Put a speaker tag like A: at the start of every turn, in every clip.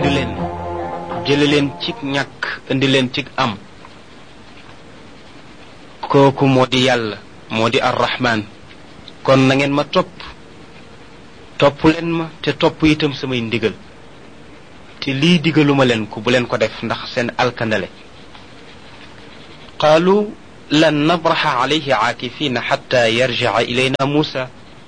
A: bind leen jële leen ci ñàkk indi leen ci am kooku moo di yàlla moo di arrahman kon na ngeen ma topp topp leen ma te topp itam samay ndigal te lii digaluma leen ko bu leen ko def ndax seen alkandale qaalu lan nabraxa alayhi aakifina xatta yarjica ilayna muusa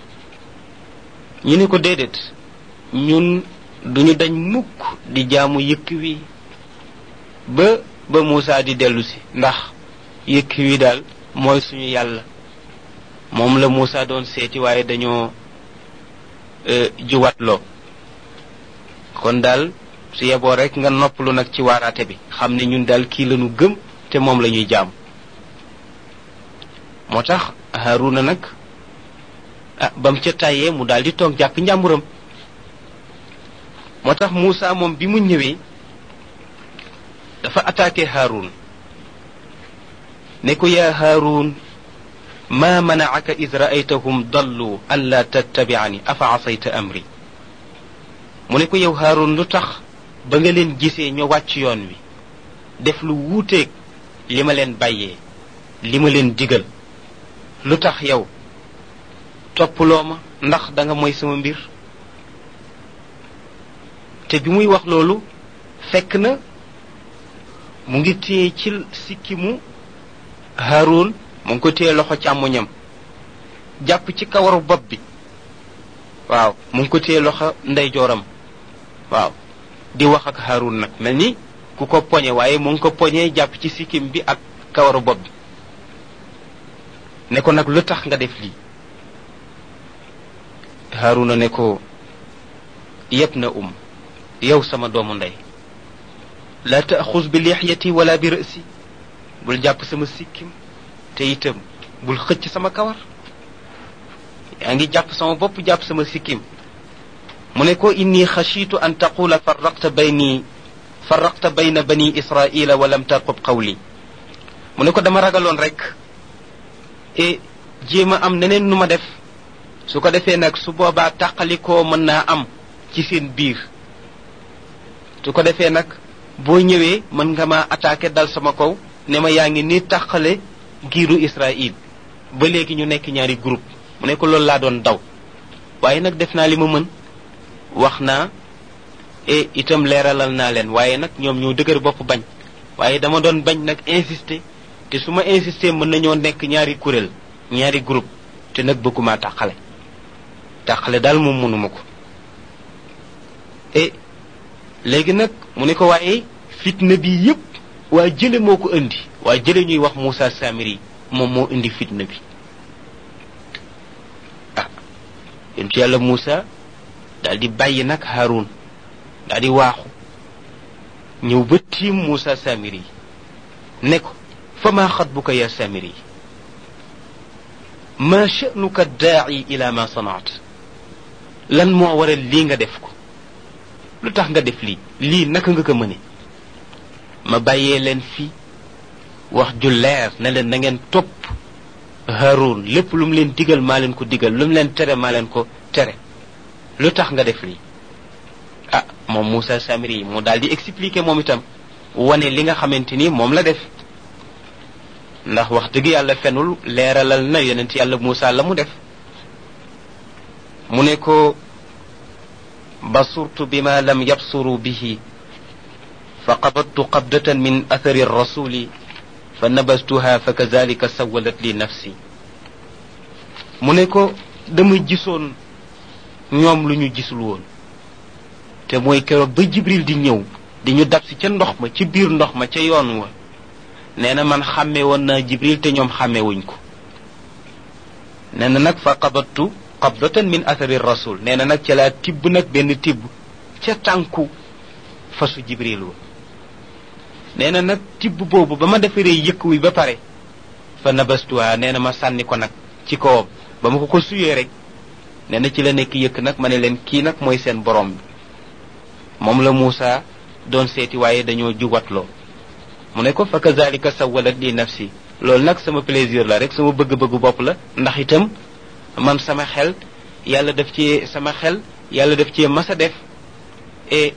A: ñu ni ko déedéet ñun duñu dañ mukk di jaamu yëkk wi ba ba muusa di dellu si ndax yëkk wi daal mooy suñu yàlla moom la muusa doon seeti waaye dañoo juwatloo kon daal su yeboo rek nga noppalu nag ci waaraate bi xam ne ñun daal kii lañu gëm te moom la ñuy jaam moo tax haruna nag ah bam ca tàyyee mu daal di toog jàpp njàmburam moo tax Moussa moom bi mu ñëwee dafa attaqué Haroun ne ko yaa Haroun ma manaaka id raaytahum dallu an la tattabiani afa asayta amri mu ne ko yow Haroun lu tax ba nga leen gisee ñu wàcc yoon wi def lu wuuteeg li ma leen bàyyee li ma leen digal lu tax yow toppuloo ma ndax da nga mooy sama mbir te bi muy wax loolu fekk na mu ngi téye ci sikkimu Haroun mu ngi ko téye loxo càmmoñam jàpp ci kawaru bopp bi waaw mu ngi ko téye loxo ndeyjooram waaw di wax ak Haroun nag mel ni ku ko poñe waaye mu ngi ko poñee jàpp ci sikkim bi ak kawaru bopp bi ne ko nag lu tax nga def lii Haaruna ne ko yëpp na um yow sama doomu ndey laa taaxus bi lixyati wala bi rësi bul jàpp sama sikkim te itam bul xëcc sama kawar yaa ngi jàpp sama bopp jàpp sama sikkim mu ne ko inni xashiitu an taqula farraqta bayni farraqta bayna bani israila wa lam tarqub qawli mu ne ko dama ragaloon rek e jéem a am neneen nu ma def su ko defee nag su boobaa tàqalikoo mën naa am ci seen biir su ko defee nag boo ñëwee mën nga ma attaqué dal sama kaw ne ma yaa ngi ni tàqale giiru Israël ba léegi ñu nekk ñaari groupe mu ne ko loolu laa doon daw waaye nag def naa li ma mën wax naa e itam leeralal naa leen waaye nag ñoom ñoo dëgër bopp bañ waaye dama doon bañ nag insister te su ma insister mën nañoo nekk ñaari kuréel ñaari groupe te nag bëgguma tàqale tàqale daal moom mënuma ko e léegi nag mu ne ko waaye fitna bi yépp waa jële moo ko indi waa jële ñuy wax Moussa Samiri moom moo indi fitna bi ah yontu yàlla Moussa daal di bàyyi nag Haroun daal di waaxu ñëw ba tiim Moussa Samiri ne ko fa maa xatbuka ya Samiri ma sha'nuka daa'i ila ma sanaat lan moo waral lii nga def ko lu tax nga def lii lii naka nga ko mëne ma bàyyee leen fi wax ju leer ne leen na ngeen topp Haroun lépp lu mu leen digal maa leen ko digal lu mu leen tere maa leen ko tere lu tax nga def lii ah moom Moussa Samiri yi mu daal di expliquer moom itam wane li nga xamante ni moom la def ndax wax dëgg yàlla fenul leeralal na yonent yàlla Moussa la mu def mu ne ko basurtu bima lam yabsuru bihi fa qabadtu qabdatan min athari rasuli fa nabastuha fa kazalika sawalat li nafsi mu ne ko dama gisoon ñoom lu ñu gisul woon te mooy keroog ba jibril di ñëw di ñu dab si ca ndox ma ci biir ndox ma ca yoon wa nee na man xàmme woon naa jibril te ñoom xàmme wuñ ko nee na nag fa qabattu qabdatan min athari rasul nee na nag ca laa tibb nag benn tibb ca tànku fasu jibril wa nee na nag tibb boobu ba ma defaree yëkk wi ba pare fa nabastuwa nee na ma sànni ko nag ci kawam ba ma ko ko suyee rek nee na ci la nekk yëkk nag ma ne leen kii nag mooy seen borom bi moom la Moussa doon seeti waaye dañoo juwatloo mu ne ko fa kazalika sawalat li nafsi loolu nag sama plaisir la rek sama bëgg-bëggu bopp la ndax itam man sama xel yàlla def ci sama xel yàlla def ci mas a def e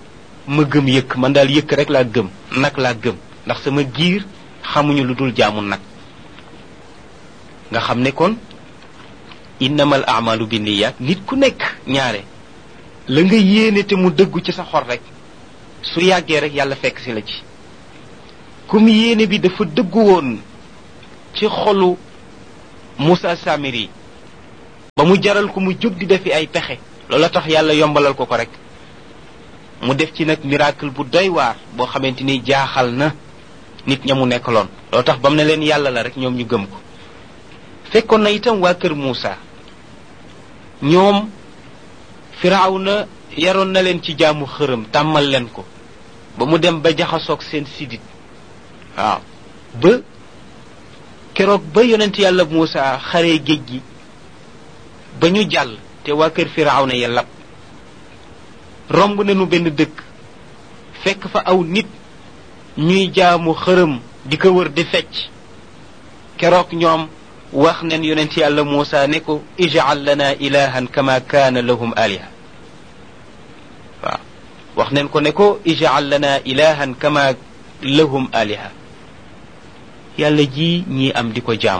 A: ma gëm yëkk man daal yëkk rek laa gëm nag laa gëm ndax sama giir xamuñu lu dul jaamu nag nga xam ne kon innamal amalu bi niyaat nit ku nekk ñaare la nga yéene te mu dëggu ci sa xol rek su yàggee rek yàlla fekk si la ci comme yéene bi dafa dëggu woon ci xolu Moussa Samiri ba mu jaral ko mu jóg di defi ay pexe loola tax yàlla yombalal ko ko rek mu def ci nag miracle bu doy waar boo xamante ni jaaxal na nit ña mu nekkaloon loo tax ba mu ne leen yàlla la rek ñoom ñu gëm ko fekkoon na itam waa kër Moussa ñoom firawna yaroon na leen ci jaamu xërëm tàmmal leen ko ba mu dem ba jaxasoog seen sidit waaw ba keroog ba yonent yàlla Moussa xaree géej gi ba ñu jàll te waa kër firawna ya lab romb nañu benn dëkk fekk fa aw nit ñuy jaamu xërëm di ko wër di fecc keroog ñoom wax nen yonent yàlla Muusa ne ko ij'al lana ilahan kama kaana lahum aliha waaw wax nen ko ne ko ij'al lana ilahan kama lahum aliha yàlla ji ñii am di ko jaam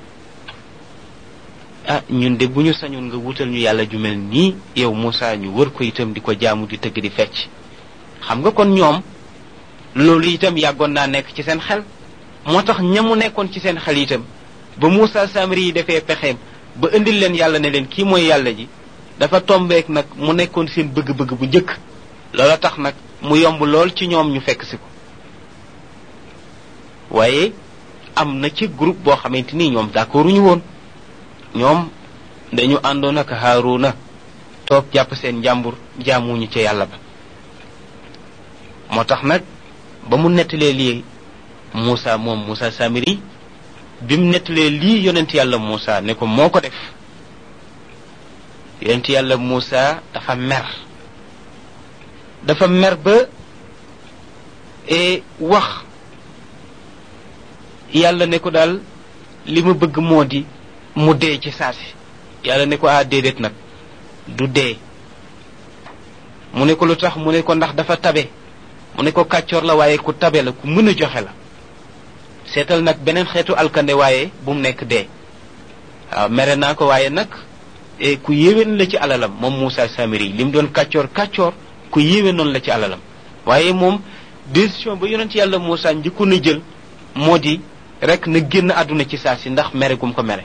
A: ah ñun de bu ñu sañoon nga wutal ñu yàlla ju mel nii yow Muusa ñu wër ko itam di ko jaamu di tëgg di fecc xam nga kon ñoom loolu itam yàggoon naa nekk ci seen xel moo tax ñamu nekkoon ci seen xel itam ba Moussa Samiri yi defee pexeem ba indil leen yàlla ne leen kii mooy yàlla ji dafa tombeek nag mu nekkoon seen bëgg-bëgg bu njëkk loola tax nag mu yomb lool ci ñoom ñu fekk si ko waaye am na ci groupe boo xamante ni ñoom d'accorduñu woon ñoom dañu àndoon ak Haaruna toog jàpp seen njàmbur jaamuñu ca yàlla ba moo tax nag ba mu nettalee lii Moussa moom Moussa Samiri bi mu nettalee lii yonent yàlla Moussa ne ko moo ko def yonent yàlla Moussa dafa mer dafa mer ba e wax yàlla ne ko daal li ma bëgg moo di mu dee ci saasi yàlla ne ko ah déedéet nag du dee mu ne ko lu tax mu ne ko ndax dafa tabe mu ne ko kàccoor la waaye ku tabe la ku mën a joxe la seetal nag beneen xeetu alkande waaye bu mu nekk dee waaw mere naa ko waaye nag ku yéwén la ci alalam moom Moussa Samiri li mu doon kàccoor kàccoor ku yéwén noonu la ci alalam waaye moom décision ba yonent yàlla Moussa njëkkoon a jël moo di rek na génn àdduna ci saa si ndax mere gum ko mere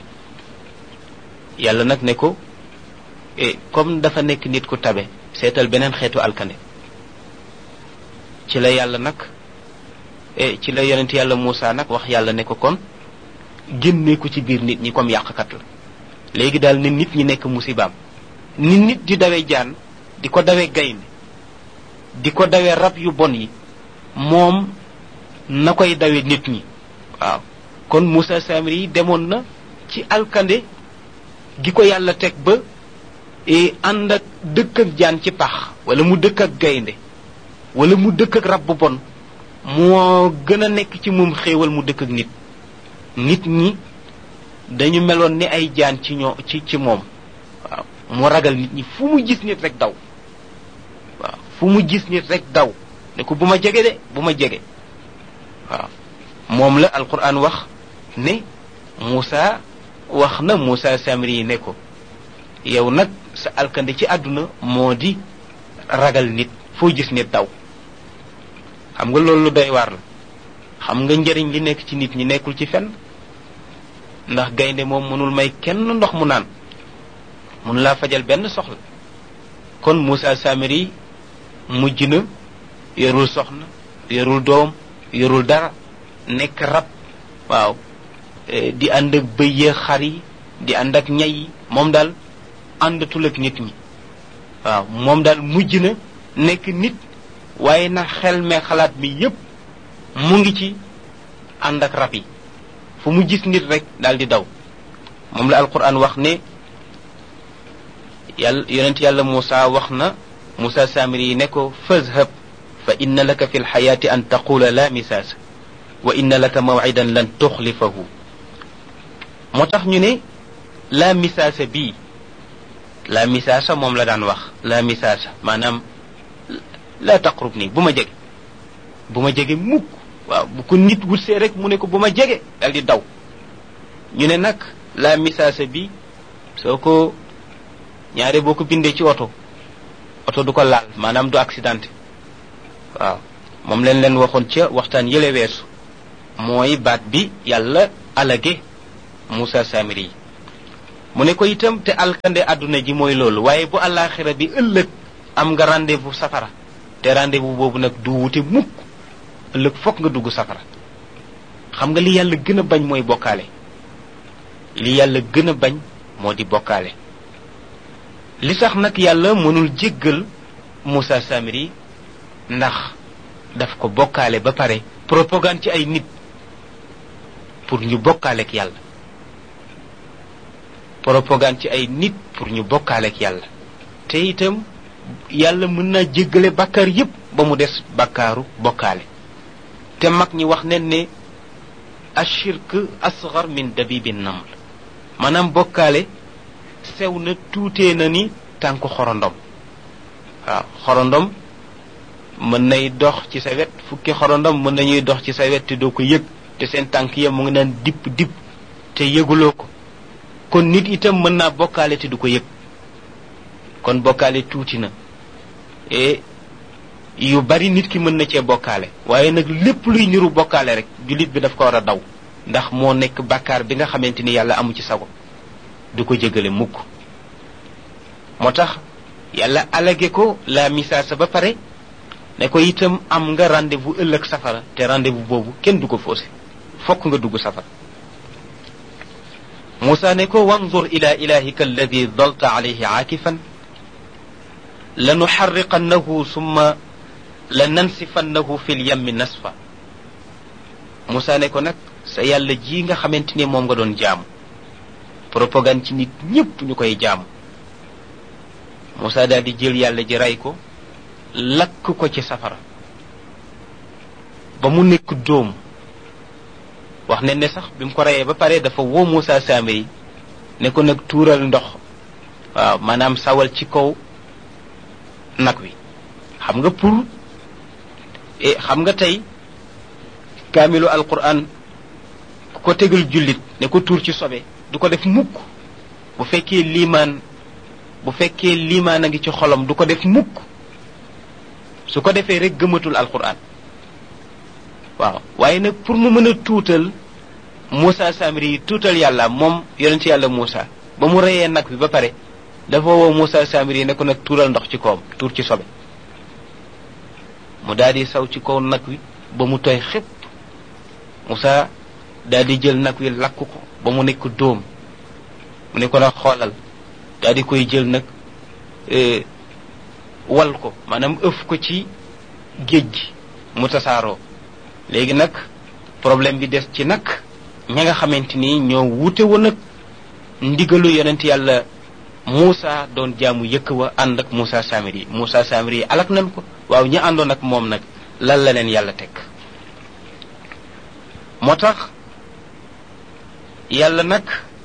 A: yàlla nag ne ko comme dafa nekk nit ku tabe seetal beneen xeetu alkande ci la yàlla nag ci la yonent yàlla Moussa nag wax yàlla ne ko kon génnee ko ci biir nit ñi comme yàqkat la léegi daal ne nit ñi nekk musibaam ni nit di dawe jaan di ko dawe gaynde di ko dawe rab yu bon yi moom na koy dawe nit ñi waaw kon Moussa Samiri yi demoon na ci alkande gi ko yàlla teg ba ànd ak dëkk ak jaan ci pax wala mu dëkk ak gaynde wala mu dëkk ak rab bu bon moo gën a nekk ci moom xéewal mu dëkk ak nit nit ñi dañu meloon ni ay jaan ci ñoo ci ci moom waaw mu ragal nit ñi fu mu gis nit rek daw waaw fu mu gis nit rek daw ne ko bu ma jege de bu ma jege waaw moom la alquran wax ne Moussa wax na Moussa Samiri yi ne ko yow nag sa alkande ci àdduna moo di ragal nit foo gis nit daw xam nga loolu lu doy waar la xam nga njëriñ li nekk ci nit ñi nekkul ci fenn ndax gaynde moom mënul may kenn ndox mu naan mun laa fajal benn soxla kon Moussa Samiri mujj na yorul soxna yorul doom yorul dara nekk rab waaw di ànd ak bëy ya xar yi di ànd ak ñay yi moom daal àndatul ak nit ñi waaw moom daal mujj na nekk nit waaye na xel me xalaat mi yépp mu ngi ci ànd ak rab yi fu mu gis nit rek daal di daw moom la alquran wax ne yàlla yonent yàlla Moussa wax na Moussa Samiri yi ne ko fazhab fa inna laka fi lxayaati an taqula la misaasa wa inna laka mawcidan lan tuxlifahu moo tax ñu ne la misaasa bii la misaasa moom la daan wax la misaasa maanaam laa taqrub nii bu ma jege bu ma jege mukk waaw bu ko nit wutsee rek mu ne ko bu ma jege dal di daw ñu ne nag la misaasa bi soo ko ñaare boo ko bindee ci oto oto du ko laal maanaam du accidenté waaw moom leen leen waxoon ca waxtaan yële weesu mooy baat bi yàlla alage Moussa Samiri yi mu ne ko itam te alkande àdduna ji mooy loolu waaye bu àllaaxira bi ëllëg am nga rendez-vous safara te rendez-vous boobu nag du wute mukk ëllëg fokk nga dugg safara xam nga li yàlla gën a bañ mooy bokkaale li yàlla gën a bañ moo di bokkaale li tax nag yàlla mënul jéggal Moussa Samiri ndax daf ko bokkaale ba pare propagande ci ay nit pour ñu bokkaale ak yàlla propagande ci ay nit pour ñu bokkaale ak yàlla te itam yàlla mën naa jéggale bàkkaar yépp ba mu des bàkkaaru bokkaale te mag ñi wax nen ne ashirk asgar min dabibi naml maanaam bokkaale sew na tuutee na ni tànku xorondom waaw xorondom mën nay dox ci sa wet fukki xorondom mën nañuy dox ci sa wet te doo ko yëg te seen tànk ya mu ngi naan dipp dipp te yëguloo ko kon nit itam mën naa bokkaale te du ko yëg kon bokkaale tuuti na e yu bari nit ki mën na cee bokkaale waaye nag lépp luy niru bokkaale rek jullit bi daf ko war a daw ndax moo nekk bàkkaar bi nga xamante ni yàlla amu ci sago du ko jégale mukk moo tax yàlla alage ko la misaasa ba pare ne ko itam am nga rendez-vous ëllëg safara te rendez-vous boobu kenn du ko faussé fokk nga dugg safara Moussa ne ko wanzur ila ilahika alladi dalta alayhi aakifan lanuxarriqannahu summa lanansifannahu fi lyammi nasfa Moussa ne ko nag sa yàlla ji nga xamante ni moom nga doon jaamu propagande ci nit ñépp ñu koy jaamu Moussa daal di jël yàlla ji rey ko lakk ko ci safara ba mu nekk dóom wax ne ne sax bi mu ko reyee ba pare dafa woo Moussa Samiri ne ko nag tuural ndox waaw maanaam sawal ci kaw nag wi xam nga pour xam nga tey kaamilu alquran ku ko tegal jullit ne ko tuur ci sobe du ko def mukk bu fekkee liimaan bu fekkee liimaan a ngi ci xolam du ko def mukk su ko defee rek gëmatul alquran waaw waaye nag pour mu mën a tuutal Moussa Samiri yi tuutal yàlla moom yonent yàlla Moussa ba mu reyee nag bi ba pare dafa woo Moussa Samiri yi ne ko nag tuural ndox ci kawam tuur ci sobe mu daal di saw ci kaw nag wi ba mu tooy xépp Moussa daal di jël nag wi lakk ko ba mu nekk dóom mu ne ko nag xoolal daal di koy jël nag wal ko maanaam ëf ko ci géej gi mu tasaaroo léegi nag problème bi des ci nag ña nga xamante ni ñoo wute woon ak ndigalu yonent yàlla Moussa doon jaamu yëkk wa ànd ak Moussa Samiri Moussa Samiri alak nañ ko waaw ñi àndoon ak moom nag lan la leen yàlla teg moo tax yàlla nag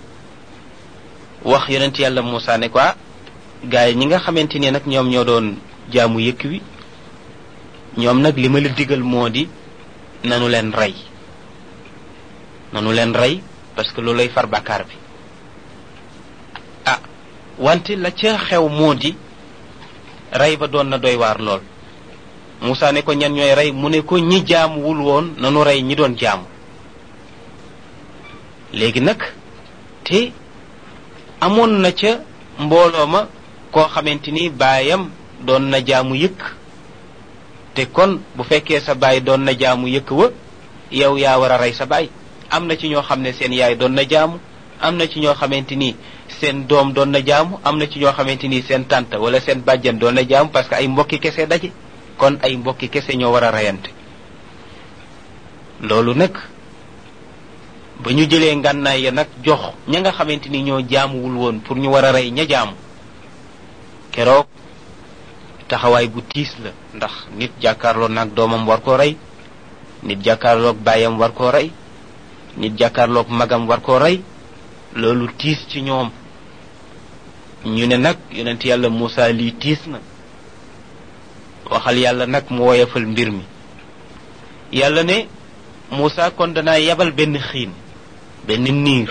A: wax yonent yàlla Moussa ne ko ah gars yi ñi nga xamante ni nag ñoom ñoo doon jaamu yëkk wi ñoom nag li ma la digal moo di nanu leen rey nanu leen rey parce que loolay far bàkkaar bi ah wante la ca xew moo di rey ba doon na doy waar lool Moussa ne ko ñan ñooy rey mu ne ko ñi jaamuwul woon nanu rey ñi doon jaamu léegi nag te amoon na ca mbooloo ma koo xamante ni baayam doon na jaamu yëkk te kon bu fekkee sa baay doon na jaamu yëkk wa yow yaa war a rey sa baay am na ci ñoo xam ne seen yaay doon na jaamu am na ci ñoo xamante ni seen doom doon na jaamu am na ci ñoo xamante ni seen tante wala seen bàjjan doon na jaamu parce que ay mbokki kese daje kon ay mbokki kese ñoo war a reyante loolu nag ba ñu jëlee ngànnaay ya nag jox ña nga xamante ni ñoo jaamuwul woon pour ñu war a rey ña jaamu keroog taxawaay bu tiis la ndax nit jàkkaarloo nag doomam war koo rey nit jàkkaarloog baayam war koo rey nit jàkkaarloog magam war koo rey loolu tiis ci ñoom ñu ne nag yonent yàlla Moussa lii tiis na waxal yàlla nag mu woyafal mbir mi yàlla ne Moussa kon danaa yebal benn xiin benn niir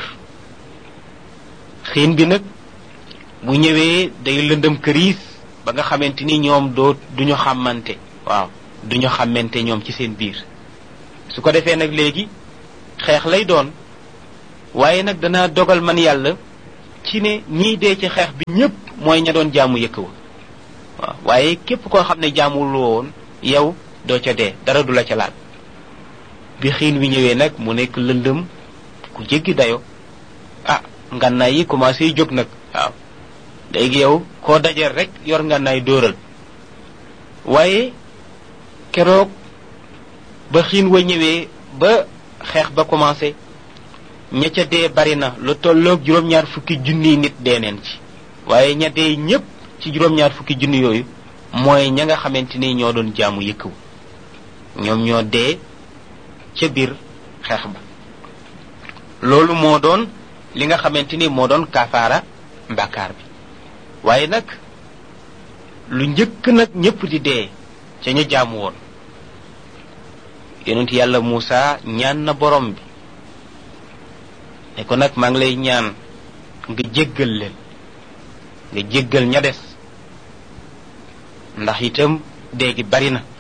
A: xiin bi nag bu ñëwee day lëndëm këriis ba nga xamante ni ñoom doo duñu xàmmante waaw duñu xàmmante ñoom ci seen biir su ko defee nag léegi xeex lay doon waaye nag danaa dogal man yàlla ci ne ñiy dee ci xeex bi ñépp mooy ña doon jaamu yëkk wa waaw waaye képp koo xam ne jaamul woon yow doo ca dee dara du la ca laal bi xiin wi ñëwee nag mu nekk lëndëm ku jéggi dayo ah ngànnaay yi commencé jóg nag waaw léegi yow koo dajeel rek yor ngànnaay dóoral waaye keroog ba xiin wa ñëwee ba xeex ba commencé ña ca dee bari na lu tolloog juróom-ñaar fukki junniy nit dee neen ci waaye ña dee ñépp ci juróom-ñaar fukki junni yooyu mooy ña nga xamante ni ñoo doon jaamu yëkkaw ñoom ñoo dee ca biir xeex ba loolu moo doon li nga xamante ni moo doon kafaara mbàkkaar bi waaye nag lu njëkk nag ñépp di dee ca ñu jaamu woon yonent yàlla Muusa ñaan na borom bi ne ko nag maa ngi lay ñaan nga jéggal leen nga jéggal ña des ndax itam dee gi bari na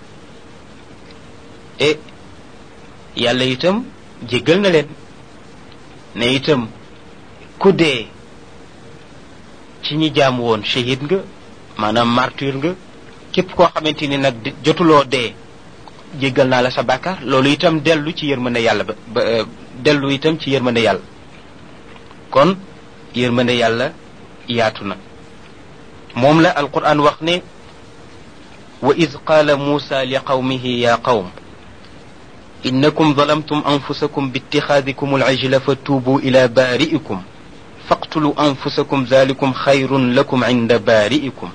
A: e yàlla itam jéggal na leen ne itam ku dee ci ñi jaamu woon shahid nga maanaam martyr nga képp koo xamante ni nag jotuloo dee jéggal naa la sa bàkkaar loolu itam dellu ci yërmande yàlla ba ba dellu itam ci yërmande yàlla kon yërmande yàlla yaatu na moom la alquran wax ne wa id qaala muusa li qawmihi ya qawm innakum zalamtum anfusakum biittixaadikum alcijla fa tuubuu ila baari'ikum faqtulu anfusakum zalikum xayrun lakum inda baari'ikum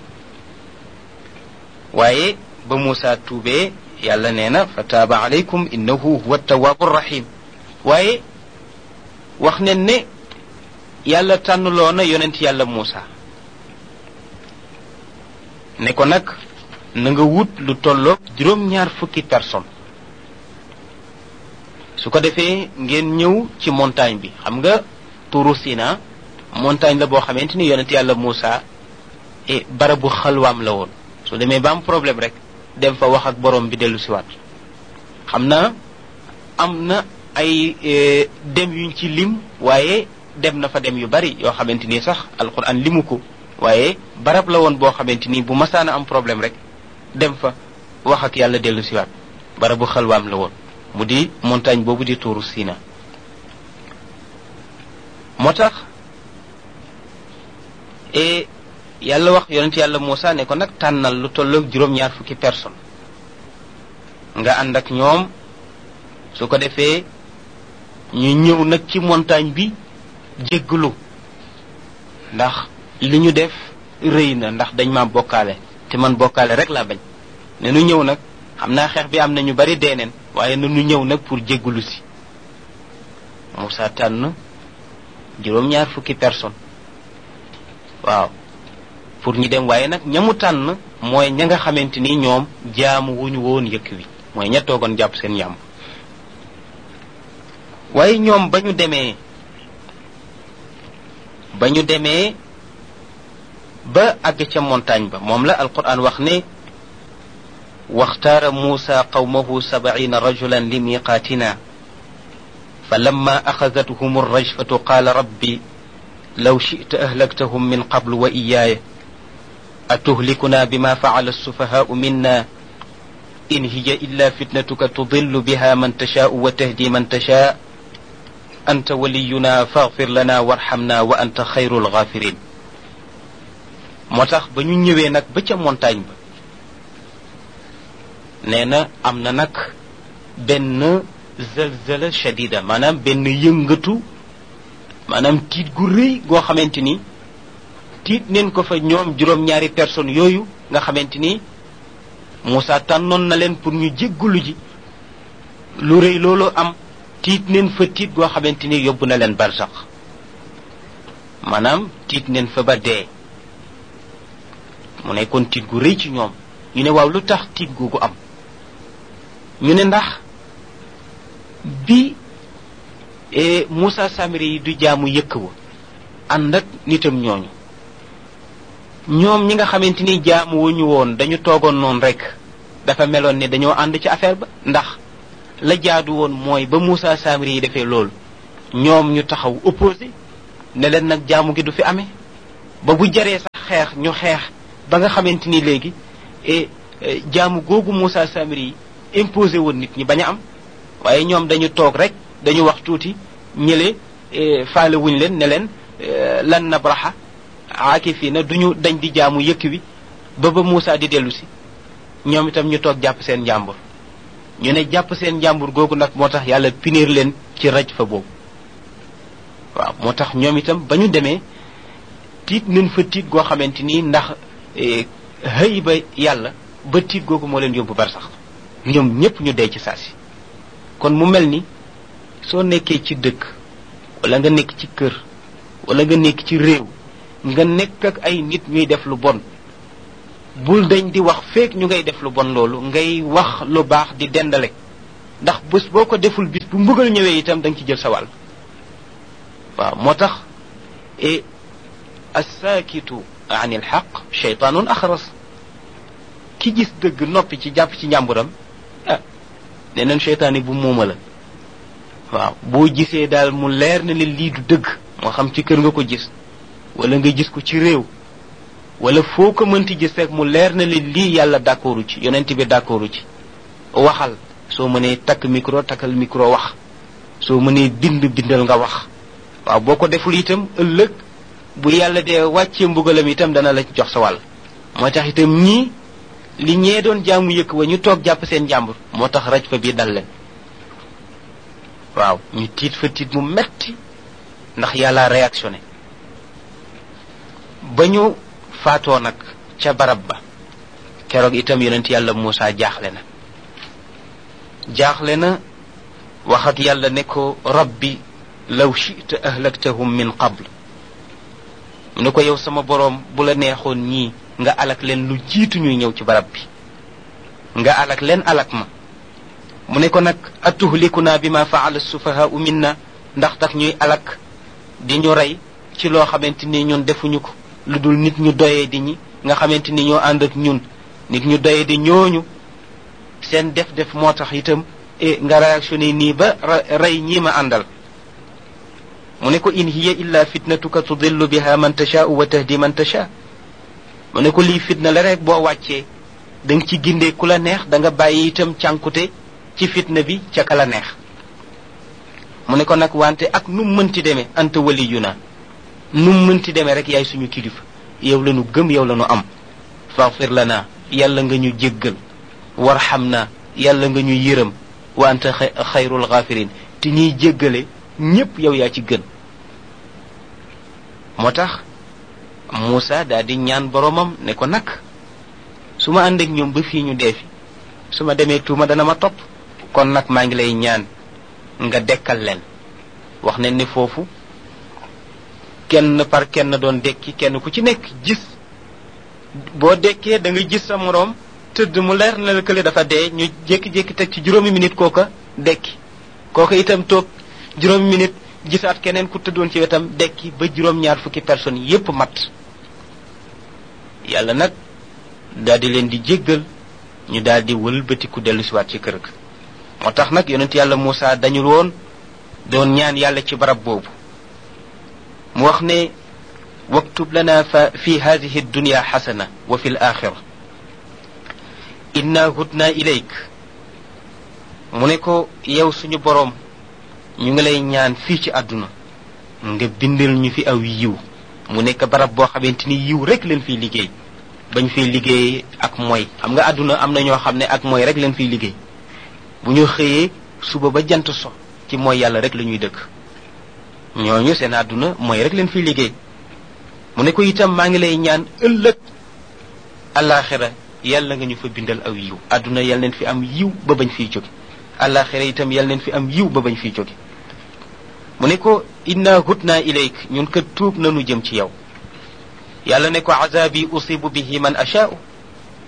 A: waaye ba muusa tuubee yàlla nee na fa taaba alaykum innahu huwa tawaabu rahim waaye wax nen ne yàlla tànnloo na yonent yàlla Muusa ne ko nag na nga wut lu tolloog juróom-ñaar fukki personne su ko defee ngeen ñëw ci montagne bi xam nga turu Sina montagne la boo xamante ni yonent yàlla Muusa e barabu xalwaam la woon su demee ba am problème rek dem fa wax ak borom bi dellu siwaat xam na am na ay dem yuñ ci lim waaye dem na fa dem yu bari yoo xamante ni sax alquran limu ko waaye barab la woon boo xamante ni bu masaana am problème rek dem fa wax ak yàlla dellu siwaat barabu xalwaam la woon mu di montagne boobu di tuuru Sina moo tax e yàlla wax yonent yàlla Muusa ne ko nag tànnal lu tolloog juróom-ñaar fukki personne nga ànd ak ñoom su ko defee ñu ñëw nag ci montagne bi jéggalu ndax li ñu def rëy na ndax dañ ma bokkaale te man bokkaale rek laa bañ ne nu ñëw nag xam naa xeex bi am na ñu bari deeneen waaye na nu ñëw nag pour jéggalu si Moussa tànn juróom-ñaar fukki personne waaw pour ñu dem waaye nag ñamu tànn mooy ña nga xamante ni ñoom jaamu wuñu woon yëkk wi mooy ña toogoon jàpp seen yàmb waaye ñoom ba ñu demee ba ñu demee ba àgg ca montagne ba moom la alquran wax ne واختار موسى قومه سبعين رجلا لميقاتنا فلما أخذتهم الرجفة قال ربي لو شئت أهلكتهم من قبل وإياي أتهلكنا بما فعل السفهاء منا إن هي إلا فتنتك تضل بها من تشاء وتهدي من تشاء أنت ولينا فاغفر لنا وارحمنا وأنت خير الغافرين motax ba ñu ñëwee nag ba ca montagne ba nee na am na nag benn zalzala shadida maanaam benn yëngatu maanaam tiit gu rëy goo xamante ni tiit neen ko fa ñoom juróom-ñaari personnes yooyu nga xamante ni Moussa tànnoon na leen pour ñu jéggulu ji lu rëy loolu am tiit neen fa tiit goo xamante ni yóbbu na leen barsax maanaam tiit neen fa ba dee mu nekkoon tiit gu rëy ci ñoom ñu ne waaw lu tax tiit googu am ñu ne ndax bi Moussa Samiri yi du jaamu yëkk wa ànd ak nitam ñooñu ñoom ñi nga xamante ni jaamu wuñu woon dañu toogoon noonu rek dafa meloon ne dañoo ànd ci affaire ba ndax la jaadu woon mooy ba Moussa Samiri yi defee loolu ñoom ñu taxaw opposé ne leen nag jaamu gi du fi amee ba bu jaree sax xeex ñu xeex ba nga xamante ni léegi e jaamu googu Moussa Samiri yi imposé woon nit ñi bañ a am waaye ñoom dañu toog rek dañu wax tuuti ñële faale wuñ leen ne leen lan nabraha aakifina duñu dañ di jaamu yëkk wi ba ba Moussa di dellu si ñoom itam ñu toog jàpp seen njàmbur ñu ne jàpp seen njàmbur googu nag moo tax yàlla punir leen ci raj fa boobu waaw moo tax ñoom itam ba ñu demee tiit nañ fa tiit goo xamante ni ndax xëy ba yàlla ba tiit googu moo leen yóbbu bar sax ñoom ñépp ñu dee ci saasi kon mu mel ni soo nekkee ci dëkk wala nga nekk ci kër wala nga nekk ci réew nga nekk ak ay nit ñuy def lu bon bul dañ di wax feek ñu ngay def lu bon loolu ngay wax lu baax di dendale ndax bés boo ko deful bis bu mbugal ñëwee itam da nga ci jël sa wàll waaw moo tax e assaakitu an il xaq cheytaanun axras ki gis dëgg noppi ci jàpp ci njàmburam ah nee nañ cheytaan yi bu muuma la waaw boo gisee daal mu leer na ne lii du dëgg moo xam ci kër nga ko gis wala nga gis ko ci réew wala foo ko mënti gis rek mu leer na ne lii yàlla d'accordu ci yonent bi d'accordu ci waxal soo mënee takk micro takkal micro wax soo mënee bind bindal nga wax waaw boo ko deful itam ëllëg bu yàlla dee wàccee mbugalam itam dana la jox sa wàll moo tax itam ñii li ñee doon jaamu yëkk wa ñu toog jàpp seen jàmbur moo tax raj fa bii dal leen waaw ñu tiit fa tiit mu metti ndax yàlla réactionné ba ñu faatoo nag ca barab ba keroog itam yonent yàlla Moussa jaaxle na jaaxle na waxat yàlla ne ko rabbi law chita ahlaktahum min qabl mu ne ko yow sama boroom bu la neexoon ñii nga alak leen lu jiitu ñuy ñëw ci barab bi nga alak leen alak ma mu ne ko nag atuhlikuna bi ma faala sufahaau minna ndax tax ñuy alak di ñu rey ci loo xamante ni ñun defuñu ko lu dul nit ñu doyee di ñi nga xamante ni ñoo ànd ak ñun nit ñu doyee di ñooñu seen def def moo tax itam e nga réactionné nii ba rey ñii ma àndal mu ne ko in hiya illa fitnatuka tudillu biha man tashaau wa tahdi man tasha mu ne ko lii fitna la rek boo wàccee da nga ci gindee ku la neex da nga bàyyi itam cànkute ci fitna bi ca ka la neex mu ne ko nag wante ak nu mënti demee anta waliyuna nu mënti demee rek yaay suñu kilifa yow la nu gëm yow la nu am faghfir lana yàlla nga ñu jéggal warxam na yàlla nga ñu yërëm wa anta xayrul ghafirin te ñiy jéggale ñépp yow yaa ci gën moo tax Moussa daal di ñaan boromam ne ko nag su ma ànd ak ñoom ba fii ñu dee fi su ma demee tuuma dana ma topp kon nag maa ngi lay ñaan nga dekkal leen wax nañ ne foofu kenn par kenn doon dekki kenn ku ci nekk gis boo dekkee da nga gis sa moroom tëdd mu leer na la kële dafa dee ñu jékki-jékki teg ci juróomi minute kooka dekki kooka itam toog juróomi minute gisaat keneen ku tëddoon ci wetam dekki ba juróom-ñaar fukki personnes yépp mat yàlla nag daal di leen di jéggal ñu daal di wëlbatiku dellu siwaat ci kër ga moo tax nag yonent yàlla Moussa dañul woon doon ñaan yàlla ci barab boobu mu wax ne waktub lana fa fi hadihi dunya xasana wa fi l axira inna hudna ilayk mu ne ko yow suñu boroom ñu ngi lay ñaan fii ci àdduna nga bindal ñu fi aw yiw mu nekk barab boo xamante ni yiw rek leen fiy liggéey bañ fiy liggéey ak mooy xam nga àdduna am na ñoo xam ne ak mooy rek leen fiy liggéey bu ñu xëyee suba ba jant so ci mooy yàlla rek la ñuy dëkk ñooñu seen àdduna mooy rek leen fiy liggéey mu ne ko itam maa ngi lay ñaan ëllëg alaxira yàlla nga ñu fa bindal aw yiw àdduna yàlla leen fi am yiw ba bañ fiy jóge alaxira itam yàlla leen fi am yiw ba bañ fiy jóge mu ne ko inna hutna ilayk ñun kat tuub nanu jëm ci yow yàlla ne ko azabi usibu bihi man ashaa'u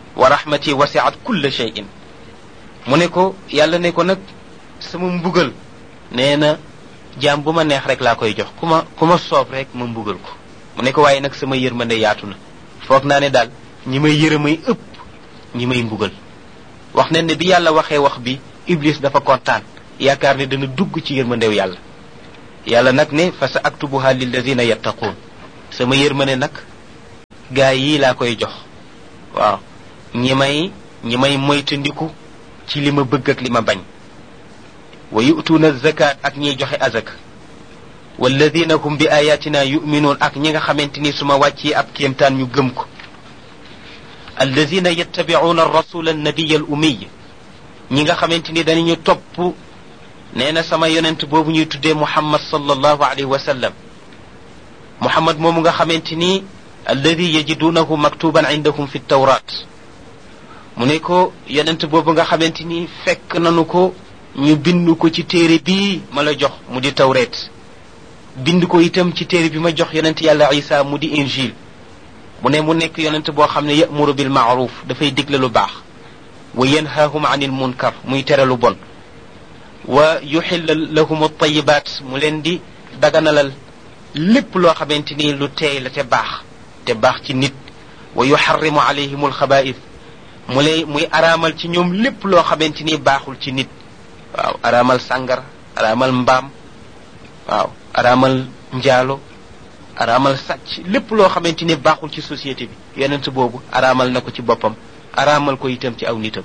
A: wa rahmati wasiat kulla shay'in mu ne ko yàlla ne ko nag sama mbugal nee na jaam bu ma neex rek laa koy jox ku ma ku ma soob rek ma mbugal ko mu ne ko waaye nag sama yërmande yaatu na foog naa ne daal ñi may yërëmay ëpp ñi may mbugal wax ne ne bi yàlla waxee wax bi iblis dafa kontaan yaakaar ne dana dugg ci yërmandew yàlla yàlla nag ne fa sa aktubuha lilladina yattaquun sama yërmande nag gaa yii laa koy jox waaw ñi may ñi may moytandiku ci li ma bëgg ak li ma bañ wa yu'tuuna zakat ak ñiy joxe azak walladina hum bi ayatina yuminuun ak ñi nga xamante ni su ma wàccee ab kéemtaan ñu gëm ko alladina yattabicuuna arrasula annabiya al umiy ñi nga xamante ni danañu topp nee na sama yonent boobu ñuy tuddee muhammad sallallahu alayhi wa sallam muhammad moomu nga xamante ni alladi yajidunahu maktuban indahum fi tawrat mu ne ko yonent boobu nga xamante ni fekk nanu ko ñu bind ko ci téere bii ma la jox mu di tawreet bind ko itam ci téere bi ma jox yonent yàlla isa mu di injil mu ne mu nekk yonent boo xam ne yamuru bil maaruf dafay digle lu baax wa yanhaahum anil munkar muy tere lu bon wa yuxilla lahum altayibat mu leen di daganalal lépp loo xamante ni lu teey la te baax te baax ci nit wa yuxarrimu alayhim alxabaith mu lay muy araamal ci ñoom lépp loo xamante ni baaxul ci nit waaw araamal sàngar araamal mbaam waaw araamal njaalo araamal sàcc lépp loo xamante ni baaxul ci société bi yonent boobu araamal na ko ci boppam araamal ko itam ci aw nitam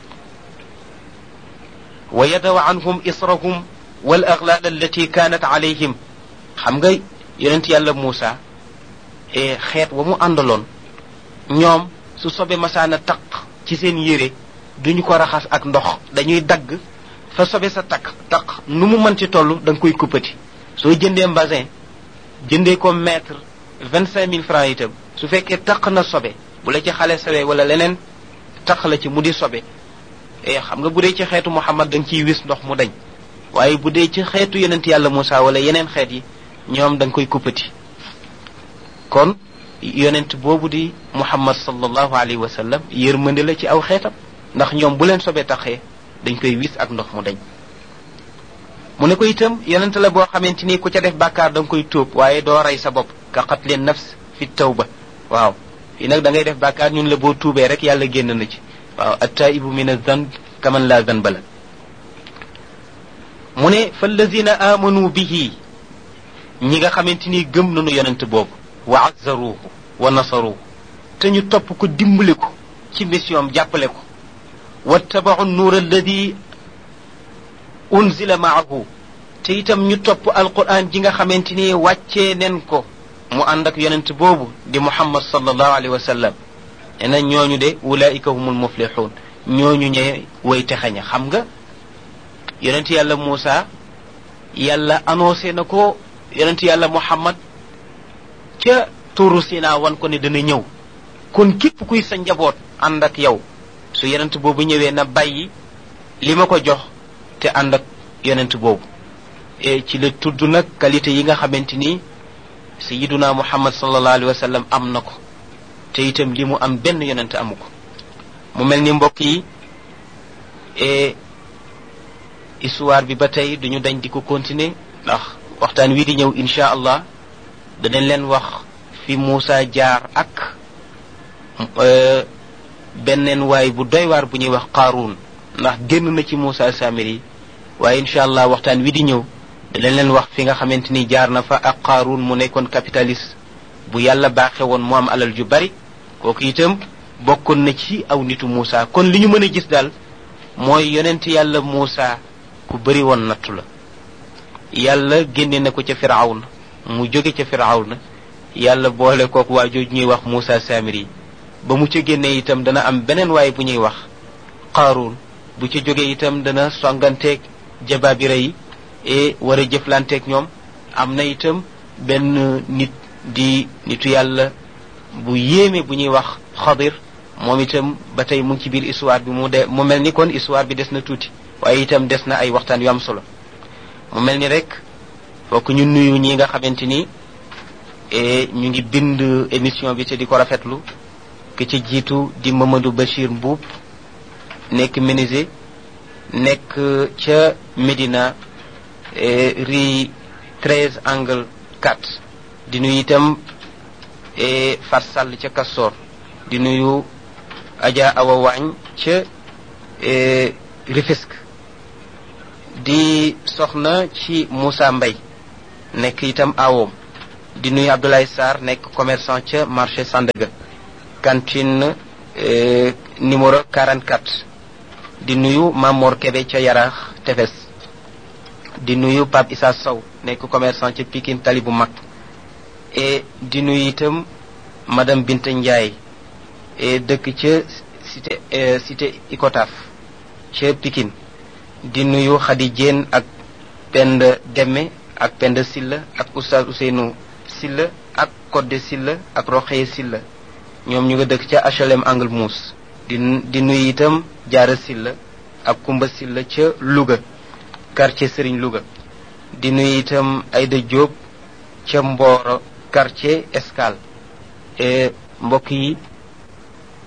A: wa yadaw anhum israhum wal aglaal allati kaanat alayhim xam nga yonent yàlla Muusa xeet wa mu àndaloon ñoom su sobe masaana taq ci seen yére duñu ko raxas ak ndox dañuy dagg fa sobe sa takk taq nu mu mën ci toll da nga koy kuppati soo jëndee mbasin jëndee ko mètre vingt cinq mille francs itam su fekkee taq na sobe bu la ci xale sawee wala leneen taq la ci mu di sobe e xam nga bu dee ci xeetu Muhammad da nga ciy wis ndox mu dañ waaye bu dee ci xeetu yonent yàlla Moussa wala yeneen xeet yi ñoom da nga koy kuppati kon yonent boobu di Muhammad sallallahu alayhi wa sallam yërmande la ci aw xeetam ndax ñoom bu leen sobe taxee dañ koy wis ak ndox mu dañ mu ne ko itam yonent la boo xamante ni ku ca def bàkkaar da nga koy tuub waaye doo rey sa bopp ka qatli nafs fi tawba waaw fii nag da ngay def bàkkaar ñun la boo tuubee rek yàlla génn na ci waaw attaibu min azanb kaman la zanba la mu ne fallazina amanu bihi ñi nga xamante ni gëm nañu yonent boobu wa azzaruhu wa nasaruhu te ñu topp ko dimbali ko ci mission jàppale ko wattabau nuur alladi unzila maahu te itam ñu topp alquran ji nga xamante ni wàccee nen ko mu ànd ak yonent boobu di muhammad sallallahu alayhi wa sallam nee na ñooñu de ulaika humul muflixuun ñooñu ñe way texaña xam nga yonent yàlla Muusa yàlla annoncé na ko yonent yàlla muhammad ca tuuru Sina wan ko ne dana ñëw kon képp kuy sa njaboot ànd ak yow su yonent boobu ñëwee na bàyyi li ma ko jox te ànd ak yonent boobu e ci la tudd nag qualité yi nga xamante ni sayiduna muhammad sallallahu alayhi wa sallam am na ko te itam li mu am benn yonent amu ko mu mel ni mbokk yi e histoire bi ba tey duñu dañ di ko continuer ndax waxtaan wi di ñëw insha allah danañ leen wax fi Muusa jaar ak benneen waay bu doy waar bu ñuy wax qaaruun ndax génn na ci Muusa Samiri waaye incha allah waxtaan wi di ñëw danañ leen wax fi nga xamante ni jaar na fa ak qaaruun mu nekkoon capitaliste bu yàlla baaxe woon mu am alal ju bari kooku itam bokkoon na ci aw nitu Muusa kon li ñu mën a gis daal mooy yonent yàlla Muusa ku bari woon nattu la yàlla génne na ko ca firawna mu jóge ca firawna yàlla boole kook waa jooju ñuy wax Muusa Samiri ba mu ca génnee itam dana am beneen waay bu ñuy wax qaaruun bu ca jógee itam dana songanteeg jabaabira yi e war a jëflanteeg ñoom am na itam benn nit di nitu yàlla bu yéeme bu ñuy wax xadir moom itam ba tey mu ngi ci biir histoire bi mu de mu mel ni kon histoire bi des na tuuti waaye itam des na ay waxtaan yu am solo mu mel ni rek fokk ñu nuyu ñi nga xamante ni e ñu ngi bind émission bi te di ko rafetlu ki ci jiitu di Mamadou Bachir Mbuub nekk menuisier nekk ca Médina rue 13 angle 4 di nuyu itam Fat Sall ca Castor di nuyu Adja Awa Waañ ca Rufisque di soxna ci Moussa Mbay nekk itam awoom di nuyu Abdoulaye Sarr nekk commerçant ca marché Sandaga cantine numéro 44 di nuyu Mamor Kebe ca Yaraax Tefes di nuyu Pape Issa Sow nekk commerçant ca Pikine Tali bu mag et di nuyu itam madame Binta Ndiaye et dëkk ca cité cité Icotaf ca Pikine di nuyu Khady Diène ak Penda Demme ak Penda Silla ak Oustaz Ousseynou Silla ak Codé Silla ak Roxeye Silla ñoom ñu nga dëkk ca HLM Angle Mousse di di nuyu itam Jaara Silla ak Kumba Silla ca Louga quartier Serigne Louga di nuyu itam Aïda Diop ca Mboro quartier Escale mbokk yi